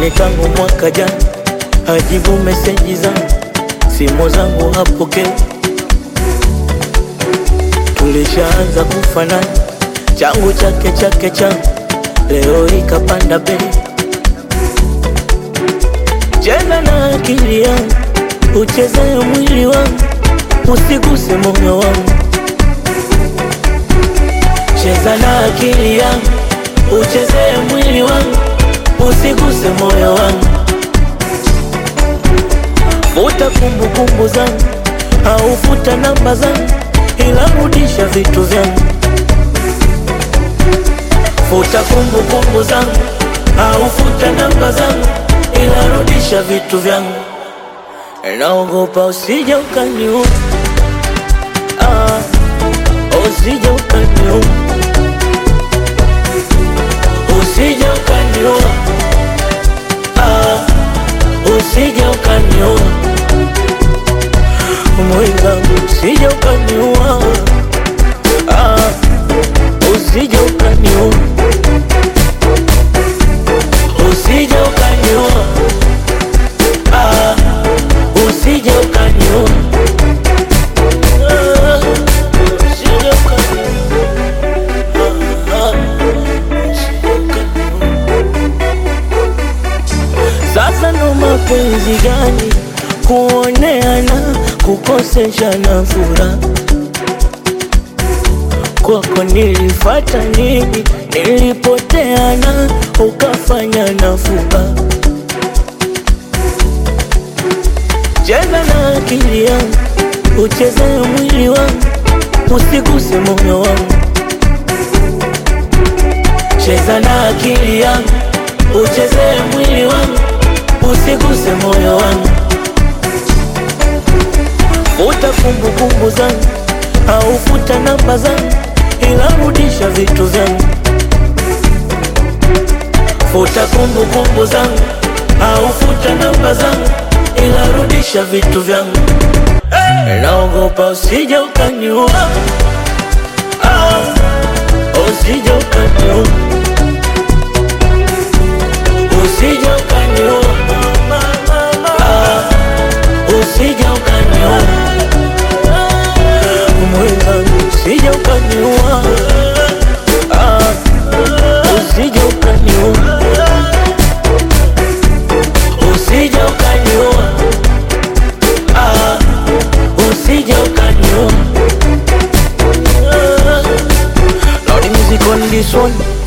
yani tangu mwaka jana hajibu meseji zangu, simu zangu hapokei. Tulishaanza kufanana, changu chake chake changu, leo ikapanda bei. Cheza na akili yangu, uchezee mwili wangu, usiguse moyo wangu. Cheza na akili yangu, uchezee mwili wangu, usiguse moyo wangu. Futa kumbukumbu zangu, au futa namba zangu, ila rudisha vitu vyangu. Futa kumbukumbu zangu, au futa namba zangu, ila rudisha vitu vyangu. Naogopa usije ukaniua, ah, usije ukaniua, usije ukaniua, ah, usije ukaniua, mwenzangu, usije ukaniua, ah, usije ukaniua, usije ukaniua, ah, usije ukaniua, ah, usije ukaniua, ah, usije ukaniua. Sasa ndo mapenzi gani? Kuoneana, kukoseshana furaha. Kwako nilifata nini? Nilipoteana, ukafanya nafuba. Cheza na akili yangu, uchezee mwili wangu, usiguse moyo wangu. Cheza na akili yangu, uchezee mwili wangu, usiguse moyo wangu. Futa kumbukumbu zangu, au futa namba zangu, ila rudisha vitu vyangu. Futa kumbukumbu zangu, au futa namba zangu, ila rudisha vitu vyangu. Naogopa usije ukaniua, ah, usije ukaniua, usije ukaniua, ah, usije ukaniua, mwenzangu, usije ukaniua, ah, usije ukaniua, usije ukaniua, ah, usije ukaniua. Loud music on this one.